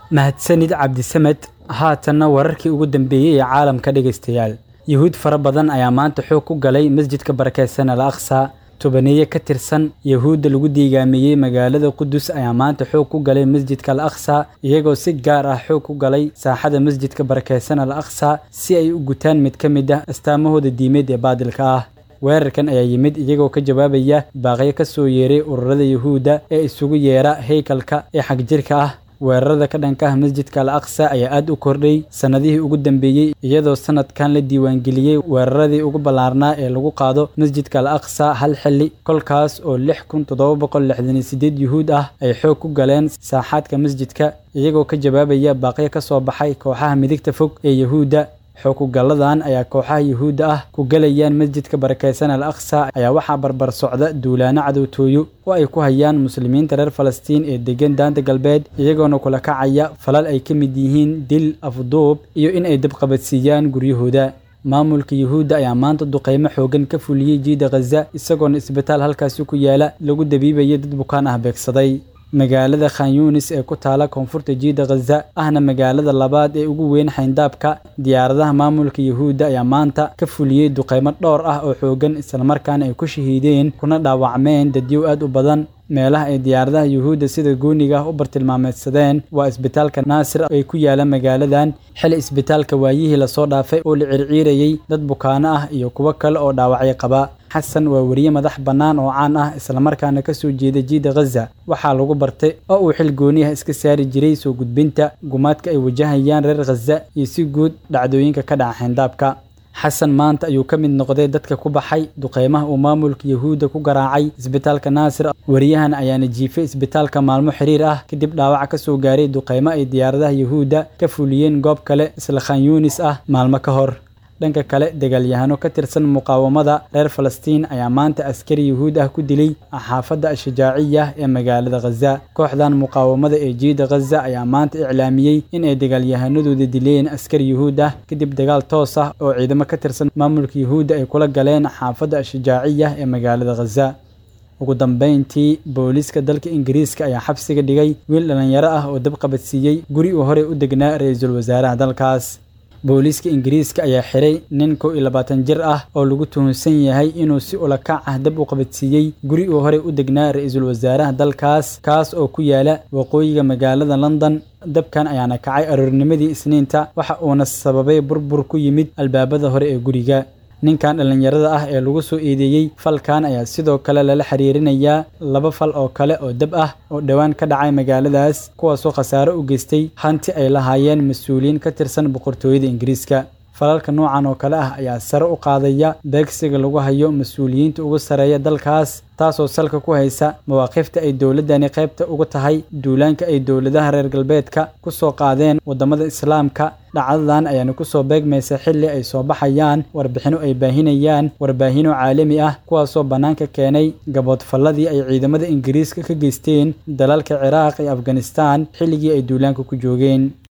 mahadsanid cabdisamed haatanna wararkii ugu dambeeyey ee caalamka dhegaystayaal yuhuud fara badan ayaa maanta xoog ku galay masjidka barakeysan al aqsa tobaneeye ka tirsan yahuudda lagu diigaameeyey magaalada qudus ayaa maanta xoog ku galay masjidka al aqsa iyagoo si gaar ah xoog ku galay saaxada masjidka barakeysan al aqsa si ay u gutaan mid ka mid ah astaamahooda diimeed ee baadilka ah weerarkan ayaa yimid iyagoo ka jawaabaya baaqyo ka soo yeeray ururada yuhuudda ee isugu yeera heykalka ee xagjirka ah weerarada ka dhanka ah masjidka al aqsa ayaa aad u kordhay sannadihii ugu dambeeyey iyadoo sanadkan la diiwaangeliyey weeraradii ugu ballaarnaa ee lagu qaado masjidka al aqsa hal xilli kolkaas oo lix kun toddoba boqol lixdan iyo sideed yuhuud ah ay xoog ku galeen saaxaadka masjidka iyagoo ka jawaabaya baaqyo ka soo baxay kooxaha midigta fog ee yuhuudda xookugalladan ayaa kooxaha yuhuudda ah ku galayaan masjidka barakeysan al aqsa ayaa waxaa barbar socda duulaano cadowtooyo oo ay ku hayaan muslimiinta reer falastiin ee degan daanta galbeed iyagoona kula kacaya falal ay ka mid yihiin dil afduub iyo in ay dabqabadsiiyaan guryahooda maamulka yuhuudda ayaa maanta duqeymo xoogan ka fuliyey jiida khaza isagoona isbitaal halkaasi ku yaala lagu dabiibaya dad bukaan ah beegsaday magaalada khan yunis ee ku taala koonfurta jiida khaza ahna magaalada labaad ee ugu weyn xayndaabka diyaaradaha maamulka yuhuudda ayaa maanta ka fuliyey duqeymo dhowr ah oo xoogan islamarkaana ay ku shahiideen kuna dhaawacmeen dadyow aad u badan meelaha ay diyaaradaha yuhuudda sida gooniga ah u bartilmaameedsadeen waa isbitaalka naasir ay ku yaala magaaladan xili isbitaalka waayihii lasoo dhaafay oo la circiirayey dad bukaano ah iyo kuwo kale oo dhaawacyo qaba xasan waa weriye madax bannaan oo caan ah islamarkaana ka soo jeeda jiida khaza waxaa lagu bartay oo uu xil gooniyaha iska saari jiray soo gudbinta gumaadka ay wajahayaan reer khaza iyo si guud dhacdooyinka ka dhaca xayndaabka xasan maanta ayuu ka mid noqday dadka ku baxay duqeymaha uu maamulka yuhuudda ku garaacay isbitaalka naasir wariyahan ayaana jiifay isbitaalka maalmo xiriir ah kadib dhaawac ka soo gaaray duqeymo ay diyaaradaha yuhuudda ka fuliyeen goob kale isla khan yuunis ah maalmo ka hor dhanka kale dagaalyahano ka tirsan muqaawamada reer falastiin ayaa maanta askari yuhuud ah ku dilay xaafadda ashajaaciya ee magaalada khaza kooxdan muqaawamada ee jiida khaza ayaa maanta iclaamiyey in ay dagaalyahanadooda dileen askari yuhuud ah kadib dagaal toos ah oo ciidamo ka tirsan maamulka yuhuudda ay kula galeen xaafadda ashajaaciya ee magaalada khaza ugu dambeyntii booliiska dalka ingiriiska ayaa xabsiga dhigay wiil dhallinyaro ah oo dabqabadsiiyey guri uu horey u degnaa ra-iisul wasaaraha dalkaas booliiska ingiriiska ayaa xiray nin kow iyo labaatan jir ah oo lagu tuhunsan yahay inuu si ulakac ah dab u qabadsiiyey guri uu horey u degnaa ra-iisul wasaaraha dalkaas kaas oo ku yaala waqooyiga magaalada london dabkan ayaana kacay aroornimadii isniinta waxa uuna sababay burbur ku yimid albaabada hore ee guriga ninkan dhallinyarada ah ee lagu soo eedeeyey falkan ayaa sidoo kale lala xiriirinayaa laba fal oo kale oo dab ah oo dhowaan ka dhacay magaaladaas kuwaasoo khasaaro u geystay hanti ay lahaayeen mas-uuliyiin ka tirsan boqortooyada ingiriiska falalka noocan oo kale ah ayaa sare u qaadaya beegsiga lagu hayo mas-uuliyiinta ugu sareeya dalkaas taasoo salka ku haysa mawaaqifta ay dowladdani qaybta uga tahay duulaanka ay dowladaha reer galbeedka ku soo qaadeen waddamada islaamka dhacdadan ayaana kusoo beegmaysa xilli ay soo baxayaan warbixino ay baahinayaan warbaahino caalami ah kuwaasoo bannaanka keenay gaboodfalladii ay ciidamada ingiriiska ka geysteen dalalka ciraaq iyo afghanistaan xilligii ay duulaanka ku joogeen